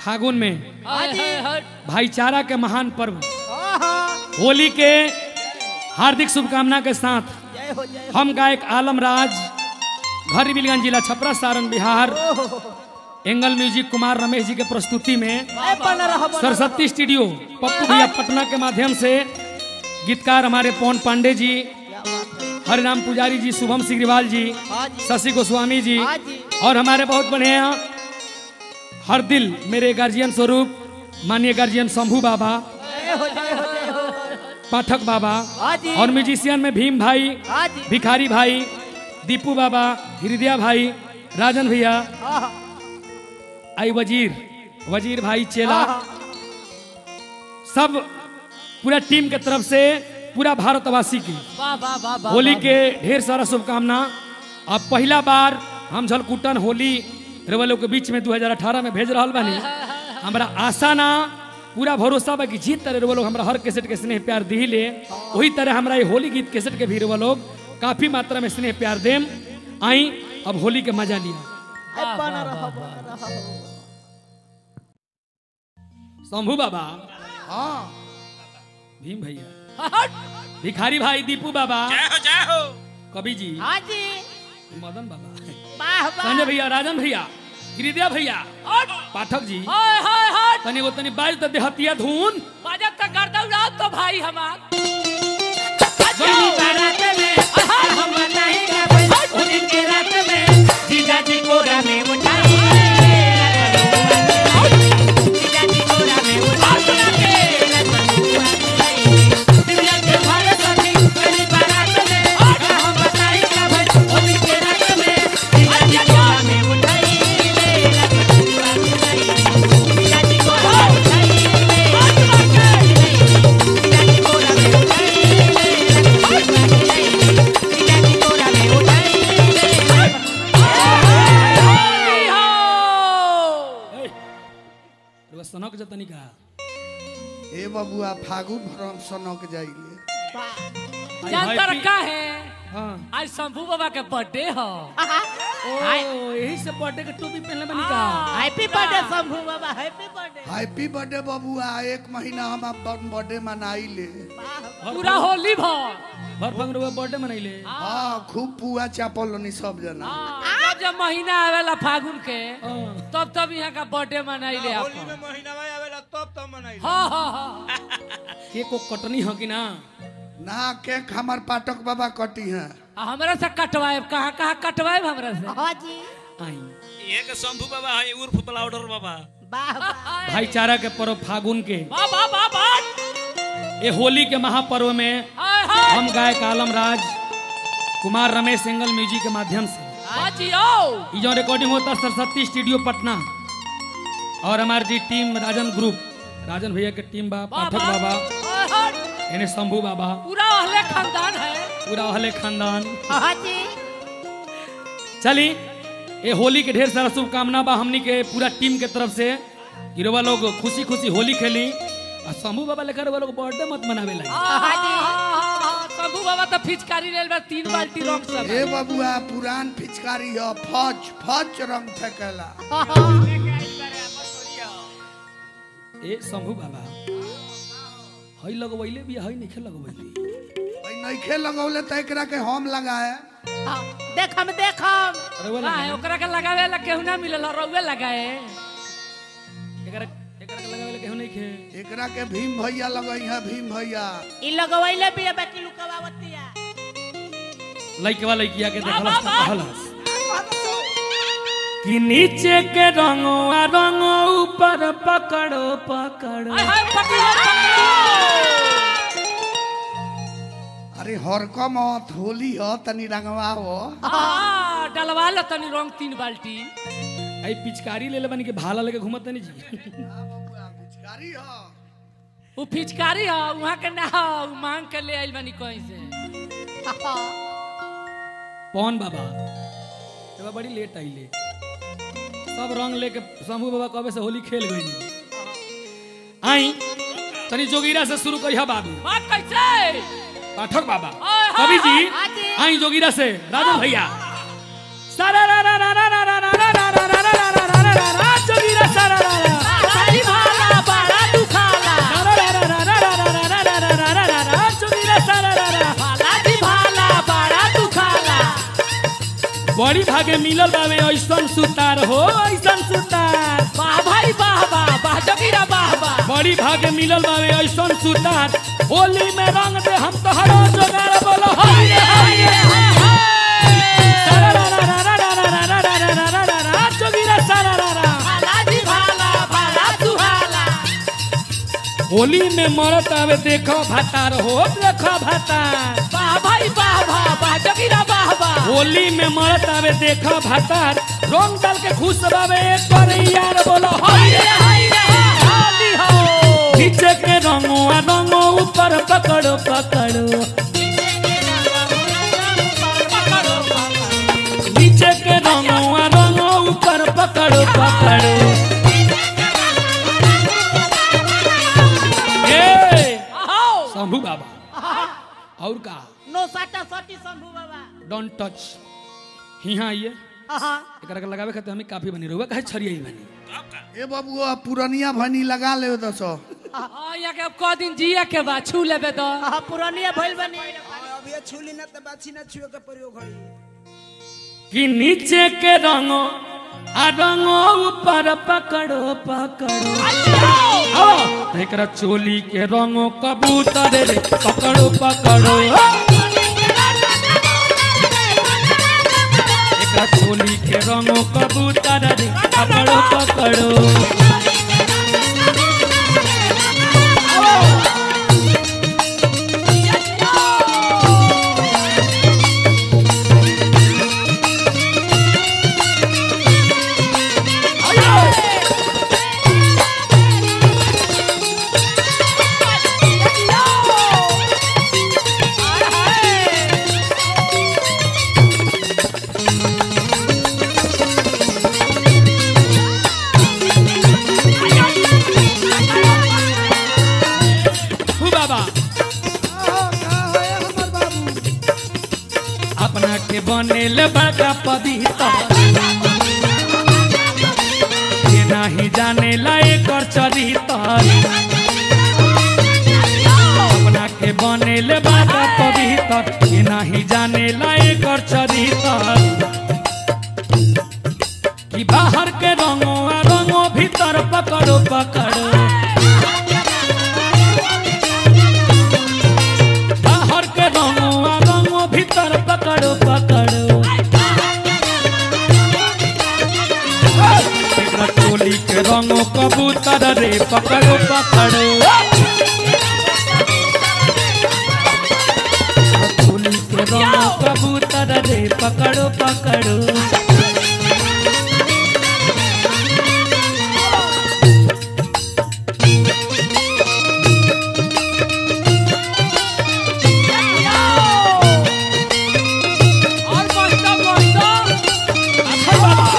फागुन में हाय हाय हाय भाईचारा के महान पर्व आहा, होली के हार्दिक शुभकामना के साथ जय हो जय हो हम गायक आलम राज घर बिलगंज जिला छपरा सारण बिहार एंगल म्यूजिक कुमार रमेश जी के प्रस्तुति में ए, बन रहा बन सरस्वती स्टूडियो पप्पू भैया पटना के माध्यम से गीतकार हमारे पवन पांडे जी क्या बात है हरिराम पुजारी जी शुभम सिग्रीवाल जी हाँ जी शशि गोस्वामी जी हाँ जी और हमारे बहुत बढ़िया हर दिल मेरे गार्जियन स्वरूप माननीय गार्जियन शंभू बाबा जय हो जय हो जय हो पाठक बाबा हाँ जी और म्यूजिशियन में भीम भाई हाँ जी भिखारी भाई दीपू बाबा हृदया भाई राजन भैया आहा, आई वजीर वजीर भाई चेला आहा, सब पूरा टीम के तरफ से पूरा भारतवासी की वाह वाह वाह वाह होली के ढेर सारा शुभकामना अब पहला बार हम झलकुटन होली रेवलो के बीच में 2018 में भेज रहा बानी हमरा आशा ना पूरा भरोसा बा कि जीत तरह रेवलो हमरा हर कैसेट के स्नेह प्यार दी ले वही तरह हमरा ये होली गीत कैसेट के भी रेवलो काफी मात्रा में स्नेह प्यार देम आई अब होली के मजा लिया ए, बन रहा बन रहा शंभू बाबा हाँ भीम भैया भिखारी भाई दीपू बाबा जय हो जय हो कवि जी हाँ जी मदन बाबा वाह वाह संजय भैया राजन भैया गिरिदिया भैया पाठक जी हाय हाय हाय तनी वो तनी बाज त देहतिया धुन बाजत तक गर्दा उड़ाओ तो भाई हमार गली बारात में हम नहीं गए उस दिन के रात में जीजा जी को रामे उठाई जीजा जी को रामे उठाई दिव्या के भारे सखी गली बारात में हम बताई का भाई उस दिन के रात में जीजा जी को रामे उठाई जीजा जी को रामे उठाई जीजा जी को रामे उठाई रुआ सनक जतनी का ए बबुआ फागुन भरम सनक जाइले आई जानता हैप्पी- रखा है हां आज शंभू बाबा के बर्थडे हो ओ यही से बर्थडे के टोपी पहनले बनी का हैप्पी बर्थडे शंभू बाबा हैप्पी बर्थडे हैप्पी बर्थडे बबुआ एक महीना हम अपन बर्थडे मनाइले पूरा होली भर भर फंग रुआ बर्थडे मनैले हाँ खूब पुआ चापल नी सब जना जब जब महीना आवेला फागुन के हां तब तब यहाँ का बर्थडे मनाइले होली अपन में महीना आवेला तब तब मनाई हाँ हाँ हाँ के को कटनी ह कि ना ना केक हमार पाठक बाबा कटी हैं आ हमरा से कटवाए कहाँ कहाँ कटवाए हमरा से हाँ जी आई ये के शंभू बाबा है उर्फ प्लाउडर बाबा वाह वाह भाईचारा के पर्व फागुन के वाह वाह वाह वाह ए होली के महापर्व में हाय हाय हम गायक आलम राज कुमार रमेश सिंगल म्यूजिक के माध्यम से बाजियो ये जो रिकॉर्डिंग होता है सरस्वती स्टूडियो पटना और हमारी जी टीम राजन ग्रुप राजन भैया के टीम बा वाह पाठक वाह बाबा हाय हाय इन्हें शंभू बाबा पूरा अहले खानदान है पूरा अहले खानदान हाँ जी चली ये होली के ढेर सारा शुभकामना बा हमनी के पूरा टीम के तरफ से गिरोवा लोग खुशी खुशी होली खेली और शंभू बाबा लेकर वो लोग बर्थडे मत मनावे लगे हाँ जी शंभू बाबा तो फिचकारी लेल बा तीन बाल्टी रंग सब ए बबुआ पुरान पिचकारी ह फज फज रंग फेंकेला ए शंभू बाबा हई लगवैले भी हई नहीं लगवैले भाई नइखे लगौले त एकरा के हम लगाए हाँ, देखम देखम अरे वो का है ओकरा के लगावे ला केहू ना मिलल रउवे लगाए एकरा एकरा के लगावे केहू नहीं खे एकरा के भीम भैया लगई है भीम भैया ई लगवैले भी है बाकी लुकवावतिया लइकवा लइकिया के वाह, देखलस वाह, त कहलस कि नीचे के रंगो आ रंगो ऊपर पकड़ो पकड़ो हाय हाय पकड़ो पकड़ो अरे हरक मत होली ह तनी रंगवा हो हाँ डलवा लो तनी रंग तीन बाल्टी आई पिचकारी ले ले बनी के भाला लेके घूमत नहीं जी पिचकारी ह वो फिचकारी है वहाँ के ना हो उ मांग के ले आइल बानी कहीं से पवन बाबा तब बड़ी लेट आइले सब रंग लेके शंभू बाबा कबे से होली खेल गई आई तनी जोगीरा से शुरू करिया बाबू बात कैसे पाठक बाबा हाय, हाय, कवि जी हाँ जी। आई जोगीरा से राजन भैया सारा रा रा रा रा रा रा रा रा रा रा रा रा रा रा रा रा रा जोगीरा सारा रा रा बड़ी भागे मिलल बावे ऐसन सुतार हो ऐसन सुतार वाह भाई वाह वाह वाह जोगीरा वाह वाह बड़ी भागे मिलल बावे ऐसन सुतार होली में रंग दे हम तोहरो जोगार बोलो हाय हाय जोगिरा सारा रा रा भाला जी भाला भाला सुहाला होली में मरत आवे देखो भातार हो देखो भातार वाह भाई वाह वाह वाह जोगीरा वाह वाह होली में मरत आवे देखो भातार रंग डाल के खुश बावे एक बार यार बोलो हाय हाय हाय हाली हो नीचे के रंगो आ रंगो ऊपर पकड़ो पकड़ो नीचे के रंगो आ रंगो ऊपर पकड़ो पकड़ो ए आओ शंभू बाबा और का नो साटा साटी शंभू बाबा डोंट टच हिया आइए आहा, एकरा के लगावे खातिर हमें काफी बनी रहुआ काहे छरियाई बनी तब का ए बबुआ पुरनिया भनी लगा ले दस हाँ यहाँ के अब क दिन जिए के बा छू लेबे तो आहा, पुरानिया भइल बनी अभी छुली ना तो बाछी ना छुए के प्रयोग करी कि नीचे के रंगो आ रंगो ऊपर पकड़ो पकड़ो आओ एकरा चोली के रंगो कबूतर रे पकड़ो पकड़ो एकरा चोली के रंगो कबूतर रे पकड़ो पकड़ो हु बाबा अपना के बनेल बड़का पवित्र ये नहीं जाने लाए कर चरित्र अपना के बनेल बड़का पवित्र ये नहीं जाने लाए कर चरित्र कि बाहर के रंगो आ रंगो भीतर पकड़ो पकड़ो बाहर के रंगो आ रंगो भीतर पकड़ो पकड़ो एकरा चोली के रंगो कबूतर रे पकड़ो पकड़ो चोली के रंगो कबूतर रे पकड़ो पकड़ो और मस्त मस्त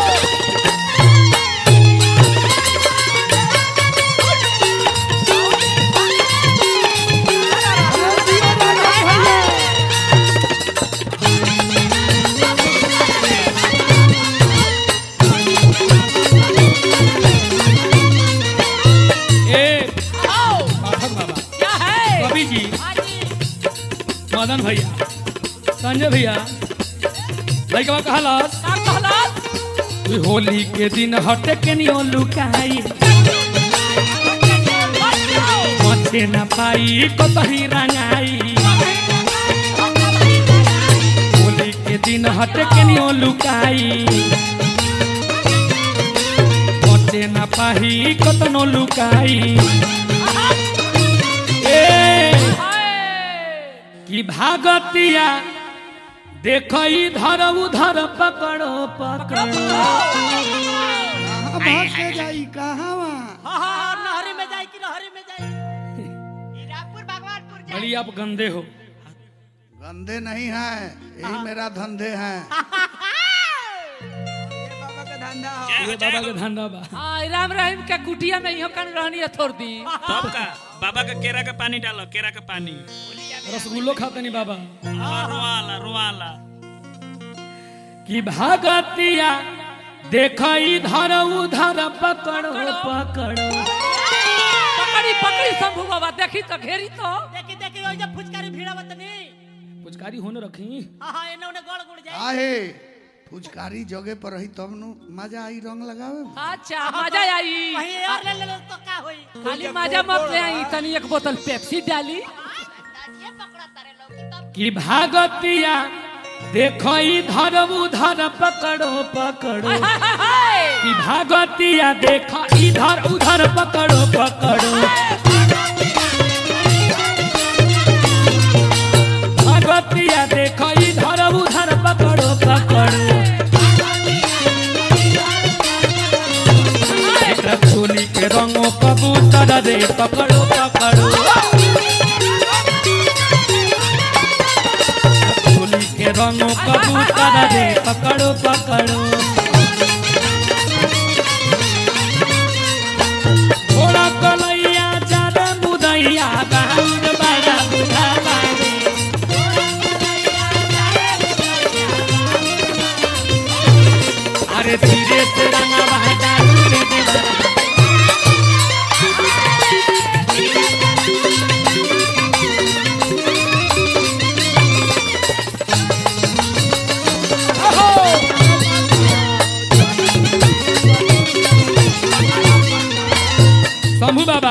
ए आओ पाठक बाबा क्या है कवि जी मदन भैया संजय भैया लड़का कहलस का कहलस कि होली के दिन हटे के नियो लुकाई मचे न पाई कतही रंगाई होली के दिन हटे के नियो लुकाई मचे न पाई कतनो लुकाई ए कि भागतिया देख इधर उधर पकड़ो पकड़ो कहाँ भाग के जाई कहाँ हाँ हाँ हाँ, नहरी में जाई कि नहरी में जाई हीरापुर भगवानपुर जाई बड़ी आप गंदे हो गंदे नहीं हैं यही मेरा धंधे हैं ये बाबा का धंधा हो जय ये हो जय बाबा हो के धंधा बा हाँ राम रहीम के कुटिया में इहो कन रहनी है थोड़ दी तब का बाबा का केरा का पानी डालो केरा का पानी रसगुल्लो खाते नहीं बाबा हाँ, रोवाला रोवाला कि भागतिया देख इधर उधर पकड़ो पकड़ो पकड़ी पकड़ी शंभू बाबा देखी तो घेरी तो देखी देखी ओइ जे फुचकारी भिड़ावत नहीं पुचकारी होने रखी हाँ हाँ एने ओने गड़ गुड़ जाई आहे फुचकारी जगह पर रही तब नु मजा आई रंग लगावे में। अच्छा मजा आई कहीं और ले ले लो तो का होई खाली मजा मत ले आई तनी एक बोतल पेप्सी डाली कि भागतिया देखो इधर उधर पकड़ो पकड़ो कि भागतिया देखो इधर उधर पकड़ो पकड़ो भागतिया देखो इधर उधर पकड़ो पकड़ो एकरा चोली के रंगो कबूतर रे पकड़ो पकड़ो चोली के रंगो कबूतर रे पकड़ो पकड़ो थोड़ा कलैया ज्यादा बुदैया बाहुर बड़ा बुधा बारे अरे धीरे से रंगवा डालू रे देवरा शंभू बाबा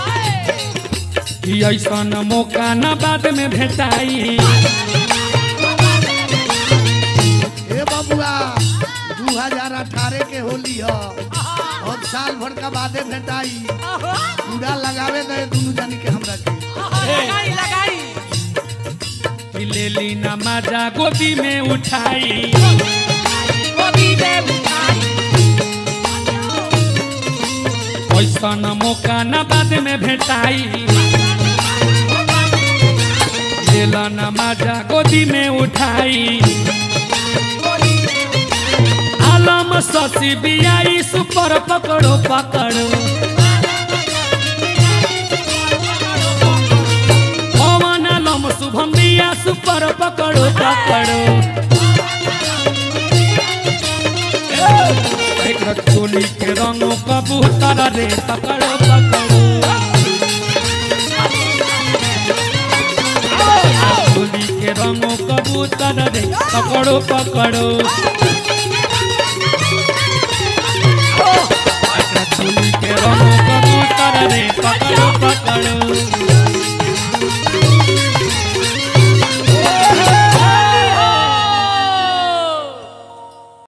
कि ऐसन मौका न बाद में भेटाई ए बबुआ दू हजार अठारह के होली ह और साल भर का बादे भेटाई पूरा लगावे गए दोनों जानी के हमरा के लगाई लगाई कि ले ली न मजा गोदी में उठाई गोदी में उठाई ऐसन मौका न बाद में भेटाई लेल न मजा गोदी में उठाई आलम शशि बियाई सुपर पकड़ो पकड़ो पवन आलम शुभम बिया सुपर पकड़ो पकड़ो एकरा चोली के रंगो कबूतर रे पकड़ो पकड़ो चोली के रंगो कबूतर रे पकड़ो पकड़ो